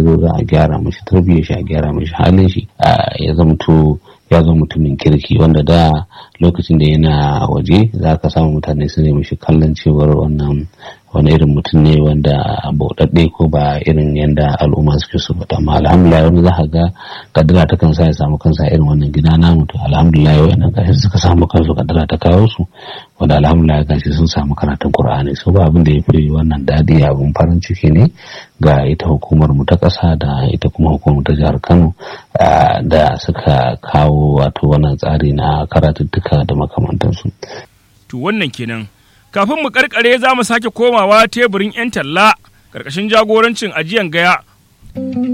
zo za a gyara mashi tarbiyyar shi a gyara mashi halin shi ya zamto ya zo mutumin kirki wanda da lokacin da yana waje za ka samu mutane su ne mashi kallon cewar wannan wani irin mutum ne wanda bauɗaɗɗe ko ba irin yadda al'umma suke so ba amma alhamdulillah wani za ka ga kadara ta kansa ya samu kansa irin wannan gida namu to alhamdulillah wannan gashi suka samu kansu kadara ta kawo su wanda alhamdulillah gashi sun samu karatun qur'ani so ba abin da ya fi wannan daɗi abin farin ciki ne ga ita hukumar mu ta ƙasa da ita kuma hukumar ta jihar Kano da suka kawo wato wannan tsari na karatuttuka da makamantansu. To wannan kenan kafin mu karkare za mu sake komawa teburin 'yan talla ƙarƙashin jagorancin ajiyan gaya